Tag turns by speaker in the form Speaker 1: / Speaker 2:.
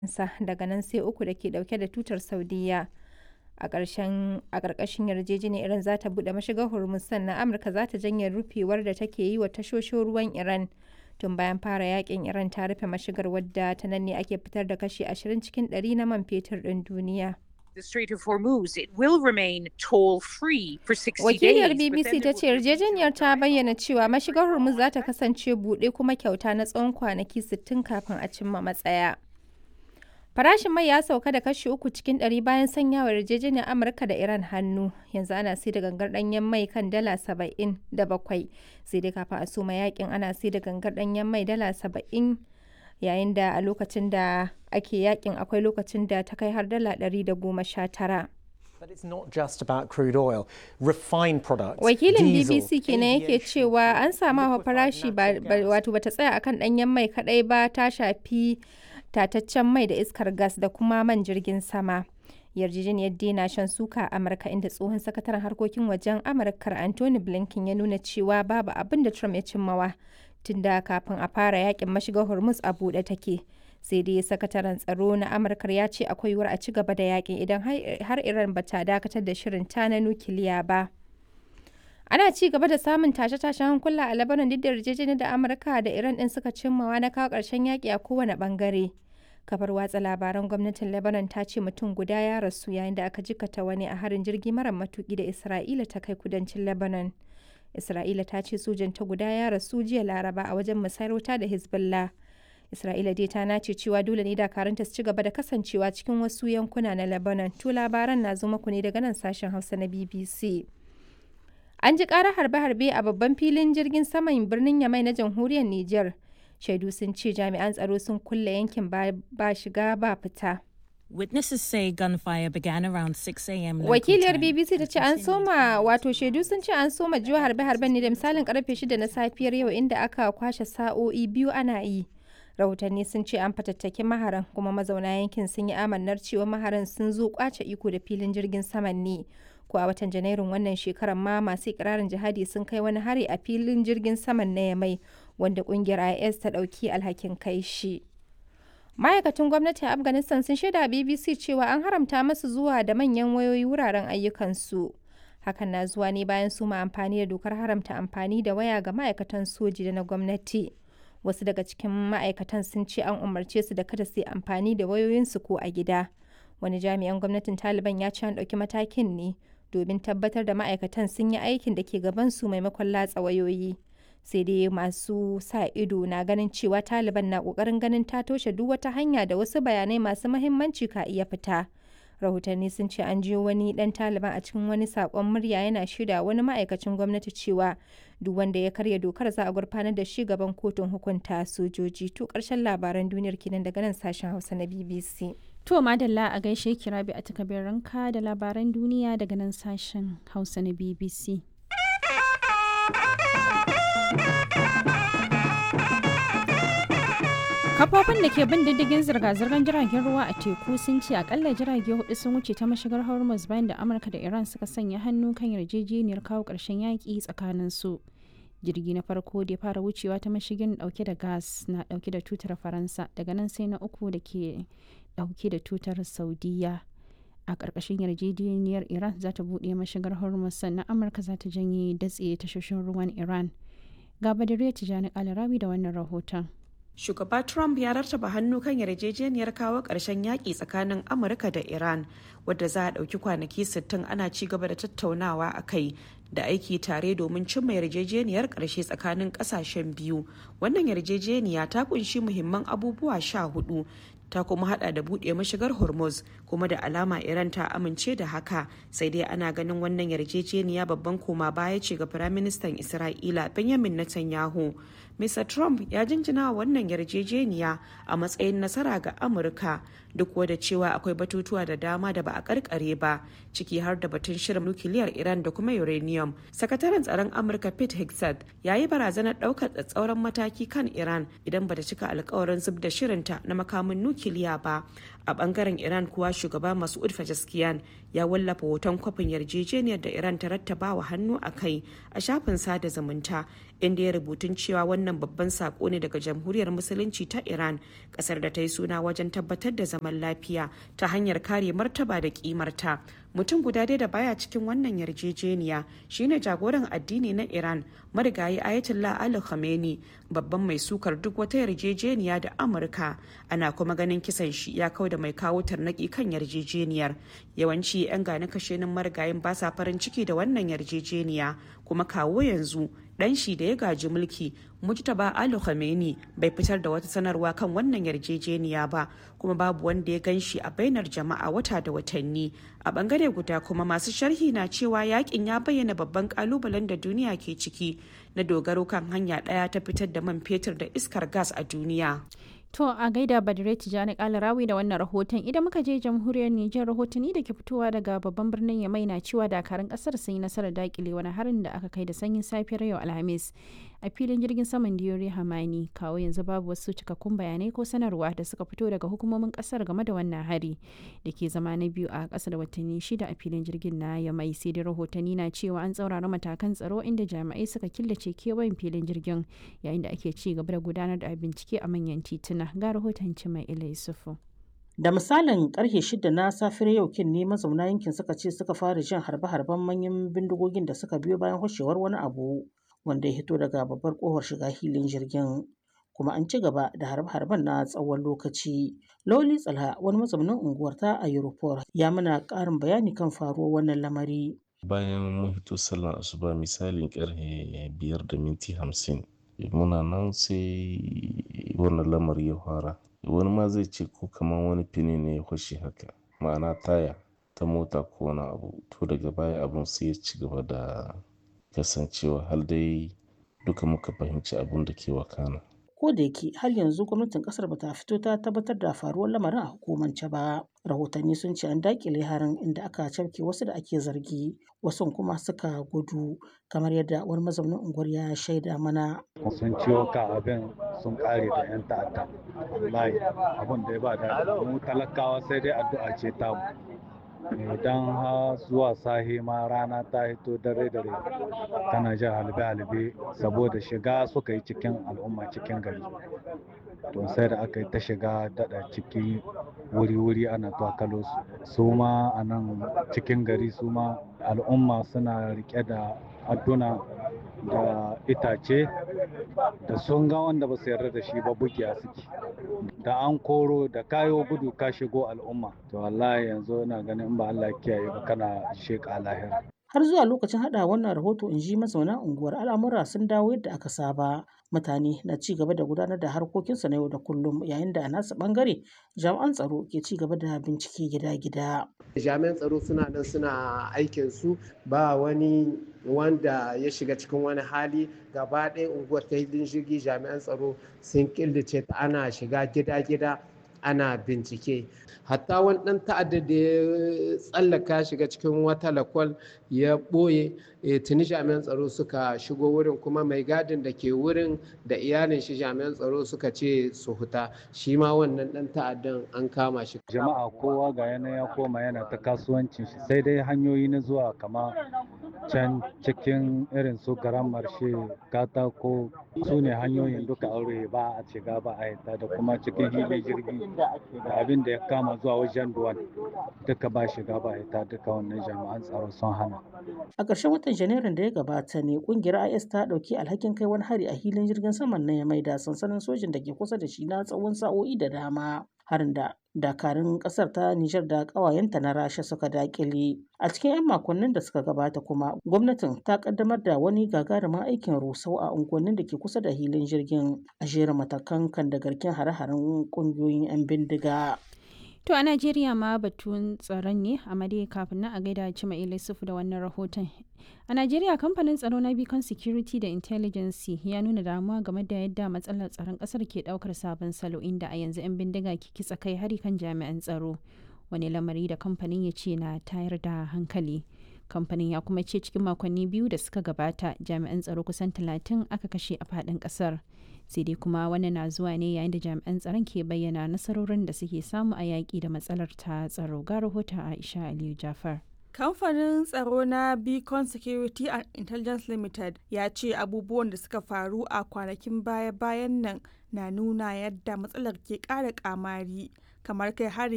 Speaker 1: sa daga nan sai uku da ke dauke da tutar Saudiyya. A ƙarƙashin yarjejeniyar Iran za ta buɗe mashigar Hormuz sannan Amurka za ta janye rufewar da take yi wa tashoshin ruwan Iran. Tun bayan fara yakin Iran ta rufe mashigar wadda ta nan ne ake fitar da kashi 20 cikin 100 na man fetur ɗin duniya.
Speaker 2: the Strait of Hormuz, it will remain toll-free for 60
Speaker 1: Wakiliyar
Speaker 2: days. but then
Speaker 1: BBC
Speaker 2: there
Speaker 1: ta ce
Speaker 2: will be-
Speaker 1: yarjejeniyar ta bayyana cewa mashigar Hormuz za ta kasance buɗe kuma kyauta na tsawon kwanaki 60 kafin a cimma matsaya. Farashin mai ya sauka da kashi uku cikin ɗari bayan sanyawa yarjejeniyar Amurka da Iran hannu. Yanzu ana sai da gangar ɗanyen mai kan dala saba'in da bakwai. Sai dai kafin a soma yakin ana sai da gangar ɗanyen mai dala saba'in yayin da a lokacin da ake yakin akwai lokacin da ta kai har dala ɗari da goma sha tara.
Speaker 3: But it's not just about crude oil. Refined products,
Speaker 1: wakilin
Speaker 3: diesel,
Speaker 1: bbc kenan yake
Speaker 3: aviation
Speaker 1: cewa an samu hawa
Speaker 3: liquefied
Speaker 1: farashi ba
Speaker 3: natural
Speaker 1: ba-
Speaker 3: gas.
Speaker 1: wato bata tsaya akan danyen mai kadai ba ta shafi tataccen mai da iskar gas da kuma man jirgin sama yarjejeniyar dena shan suka a amurka inda tsohon sakataren harkokin wajen amurkar anthony blinken ya nuna cewa babu abin da trump ya cimmawa tun da kafin a fara yakin mashigar hormuz a buɗe take sai dai sakataren tsaro na amurkar ya ce akwai yiwuwar a ci gaba da yakin idan har- har iran bata dakatar da shirin ta na nukiliya ba ana ci gaba da samun tashe-tashen hankula a Lebanon duk da yarjejeniyar da Amurka da Iran din suka cimmawa na kawo ƙarshen yaƙi a kowane ɓangare. Kafar watsa labaran gwamnatin Lebanon ta ce mutum guda ya rasu yayin da aka jikata wani a harin jirgi mara matuƙi da Isra'ila ta kai kudancin Lebanon. Isra'ila ta ce sojanta guda ya rasu jiya Laraba a wajen musayar wuta da Hezbollah. Isra'ila dai ta nace cewa dole ne dakarunta su ci gaba da kasancewa cikin wasu yankuna na Lebanon. To labaran na zo muku ne daga nan sashen Hausa na BBC. An ji ƙarar harbe-harbe a babban filin jirgin saman birnin Yamai na jamhuriyar Nijar. Shaidu sun ce jami'an tsaro sun kulle yankin ba ba shiga ba fita.
Speaker 4: Witnesses say gunfire began around 6 a.m. local
Speaker 1: Wakiliyar
Speaker 4: time
Speaker 1: BBC ta
Speaker 4: and
Speaker 1: ce an
Speaker 4: continued
Speaker 1: soma wato shaidu sun ce an soma jiwa harbe-harben ne da misalin karfe 6 na safiyar yau inda aka kwashe sa'o'i biyu ana yi. Rahotanni sun ce an fatattaki maharan kuma mazauna yankin sun yi amannar cewa maharan sun zo kwace iko da filin jirgin saman ne. Ko a watan Janairun wannan shekarar ma masu ikirarin jihadi sun kai wani hari a filin jirgin saman na Yamai wanda kungiyar IS ta ɗauki alhakin kai shi. Ma'aikatan gwamnati a Afghanistan sun shaida a BBC cewa an haramta masu zuwa da manyan wayoyi wuraren ayyukansu. Hakan na zuwa ne bayan su ma amfani da dokar haramta amfani da waya ga ma'aikatan soji da na gwamnati. Wasu daga cikin ma'aikatan sun ce an umarce su da kada su yi amfani da wayoyinsu ko a gida. Wani jami'an gwamnatin Taliban ya ce an ɗauki matakin ne domin tabbatar da ma'aikatan sun yi aikin da ke gabansu maimakon latsa wayoyi. sai dai masu sa ido na ganin cewa taliban na kokarin ganin ta toshe duk wata hanya da wasu bayanai masu mahimmanci ka iya fita rahotanni sun ce an jiyo wani dan taliban a cikin wani sakon murya yana shida wani ma'aikacin gwamnati cewa duk wanda ya karya dokar za a gurfanar da shi gaban kotun hukunta sojoji to karshen labaran duniyar kenan daga nan sashen hausa na bbc
Speaker 5: To madalla a gaishe kirabi a takabin ranka da labaran duniya daga nan sashen Hausa na BBC. Kafofin da ke bin diddigin zirga-zirgar jiragen ruwa a teku sun ce akalla jirage hudu sun wuce ta mashigar Hormuz bayan da Amurka da Iran suka sanya hannu kan yarjejeniyar kawo ƙarshen yaƙi tsakanin su. Jirgi na farko da ya fara wucewa ta mashigin dauke da gas na dauke da tutar Faransa daga nan sai na uku da ke dauke da tutar Saudiya. A ƙarƙashin yarjejeniyar Iran za ta buɗe mashigar Hormuz sannan Amurka za ta janye datse tashoshin ruwan Iran. Ga Badariya Tijjani Alarabi da wannan rahoton.
Speaker 6: Shugaba Trump ya rattaba hannu kan yarjejeniyar kawo ƙarshen yaƙi tsakanin Amurka da Iran, wadda za a ɗauki kwanaki 60 ana ci gaba da tattaunawa a kai da aiki tare domin cimma yarjejeniyar ƙarshe tsakanin ƙasashen biyu. Wannan yarjejeniya ta kunshi muhimman abubuwa sha hudu ta kuma hada da buɗe mashigar hormuz kuma da alama iran ta amince da haka sai dai ana ganin wannan yarjejeniya babban koma baya ce ga firaministan isra'ila benjamin netanyahu mr trump ya jinjina wa wannan yarjejeniya a matsayin nasara ga amurka duk da cewa akwai batutuwa da dama da ba a karkare ba ciki har da batun shirin nukiliyar iran da kuma uranium sakataren tsaron amurka pete hegseth ya yi barazanar daukar tsatsauran mataki kan iran idan bata cika alkawarin zub da shirinta na makamin nukiliya ba a bangaren iran kuwa shugaba masud pezeshkian ya wallafa hoton kwafin yarjejeniyar da iran ta rattaba wa hannu a kai a shafin sada zumunta inda ya rubutun cewa wannan wannan babban sako ne daga jamhuriyar musulunci ta iran kasar da ta yi suna wajen tabbatar da zaman lafiya ta hanyar kare martaba da kimarta mutum guda dai da baya cikin wannan yarjejeniya shine jagoran addini na iran marigayi ayatollah ali khamenei babban mai sukar duk wata yarjejeniya da amurka ana kuma ganin kisan shi ya kau da mai kawo tarnaki kan yarjejeniyar yawanci 'yan gane kashenin marigayin ba sa farin ciki da wannan yarjejeniya kuma kawo yanzu dan shi da ya gaji mulki mujtaba ali khamenei bai fitar da wata sanarwa kan wannan yarjejeniya ba kuma babu wanda ya gan shi a bainar jama'a wata da watanni a bangare guda kuma masu sharhi na cewa yakin ya bayyana babban kalubalen da duniya ke ciki na dogaro kan hanya daya ta fitar da man fetur da iskar gas a duniya
Speaker 5: To a gaida Badire Tijjani Kalarawi da wannan rahoton idan muka je jamhuriyar Nijar rahotanni da ke fitowa daga babban birnin Yamai na cewa dakarun kasar sun yi nasarar dakile wani harin da aka kai da sanyin safiyar yau Alhamis a filin jirgin saman Diyori Hamani kawo yanzu babu wasu cikakkun bayanai ko sanarwa da suka fito daga hukumomin kasar game da wannan hari da ke zama na biyu a ƙasa da watanni shida a filin jirgin na Yamai sai dai rahotanni na cewa an tsaurara matakan tsaro inda jami'ai suka killace kewayen filin jirgin yayin da ake ci gaba da gudanar da bincike a manyan tituna ga rahoton mai ila yusufu
Speaker 7: da misalin karfe shida na safiyar yau kin ne mazauna yankin suka ce suka fara jin harbe-harben manyan bindigogin da suka biyo bayan hoshewar wani abu wanda ya hito daga babbar kofar shiga hilin jirgin kuma an ci gaba da harbe-harben na tsawon lokaci loli tsalha wani mazaunin unguwar ta a europol ya mana karin bayani kan faruwar wannan lamari
Speaker 8: bayan mun hito sallar asuba misalin karfe biyar da minti hamsin muna nan sai wannan lamari ya fara wani ma zai ce ko kamar wani fini ne ya kwashe haka ma'ana taya ta mota ko wani abu to daga baya abun sai ya ci gaba da kasancewa har dai duka muka fahimci abun da ke wakana
Speaker 7: ko da yake har yanzu gwamnatin kasar bata fito ta tabbatar da faruwar lamarin a hukumance ba rahotanni sun ce an dakile harin inda aka cafke wasu da ake zargi wasu kuma suka gudu kamar yadda wani mazaunin unguwar ya shaida mana
Speaker 9: sun ciwo ka abin sun kare da yan ta'adda wallahi abin da ya ba da mu talakawa sai dai addu'a ce ta mu idan ha zuwa sahi ma rana ta hito dare dare tana jin halbe halbe saboda shiga suka yi cikin al'umma cikin gari to sai da aka yi ta shiga daɗa ciki wuri-wuri ana twakalo su su ma a nan cikin gari su ma al'umma suna rike da adduna da itace da sun ga wanda ba su yarda da shi ba bugiya suke da an koro da kayo gudu ka shigo al'umma to wallahi yanzu ina ganin in ba Allah kiyaye ba kana sheka lahira
Speaker 7: har zuwa lokacin hada wannan rahoto in ji mazauna unguwar al'amura sun dawo yadda aka saba mutane na ci gaba da gudanar da harkokinsu na yau da kullum yayin da a nasu bangare jami'an tsaro ke ci gaba da bincike gida-gida
Speaker 10: jami'an tsaro suna nan suna aikin su ba wani wanda ya shiga cikin wani hali gaba ɗaya unguwar ta hilin jirgi jami'an tsaro sun killace ta ana shiga gida-gida ana bincike hatta wani ɗan ta'adda da ya tsallaka shiga cikin wata lakwal ya ɓoye tuni jami'an tsaro suka shigo wurin kuma mai gadin da ke wurin da iyalin shi jami'an tsaro suka ce su huta shi ma wannan ɗan ta'addan an kama shi
Speaker 9: jama'a kowa ga yana ya koma yana ta kasuwancin shi sai dai hanyoyi na zuwa kama can cikin irin su garan marshe katako su ne hanyoyin duka aure ba a shiga ba a yata da kuma cikin hili jirgi da abin da ya kama zuwa wajen duwan duka ba shiga ba yata duka wannan jami'an tsaro sun hana
Speaker 7: a ƙarshen watan janairun da ya gabata ne kungiyar is ta ɗauki alhakin kai wani hari a hilin jirgin saman na ya maida sansanin sojin da ke kusa da shi na tsawon sa'o'i da dama harin da dakarun kasar ta Nijar da ƙawayenta na Rasha suka dakile. A cikin 'yan makonnin da suka gabata kuma gwamnatin ta kaddamar da wani gagarumin aikin rusau a unguwannin da ke kusa da hilin jirgin a jerin matakan kan da garken hare-haren ƙungiyoyin 'yan bindiga.
Speaker 5: To a Najeriya ma batun tsaron ne a dai kafin nan a gaida Cima Ilisufu da wannan rahoton. A Najeriya kamfanin tsaro na Beacon Security da Intelligence ya nuna damuwa game da yadda matsalar tsaron kasar ke daukar sabon salo inda a yanzu 'yan bindiga ke kitsa kai hari kan jami'an tsaro. Wani lamari da kamfanin ya ce na tayar da hankali. Kamfanin ya kuma ce cikin makonni biyu da suka gabata jami'an tsaro kusan talatin aka kashe a faɗin ƙasar. sai dai kuma wannan na zuwa ne yayin da jami'an tsaron ke bayyana nasarorin da suke samu a yaƙi da matsalar ta tsaro ga rahoton aisha aliyu jafar
Speaker 11: Kamfanin tsaro na Beacon Security and Intelligence Limited ya ce abubuwan da suka faru a kwanakin baya-bayan nan na nuna yadda matsalar ke ƙara ƙamari, kamar kai hari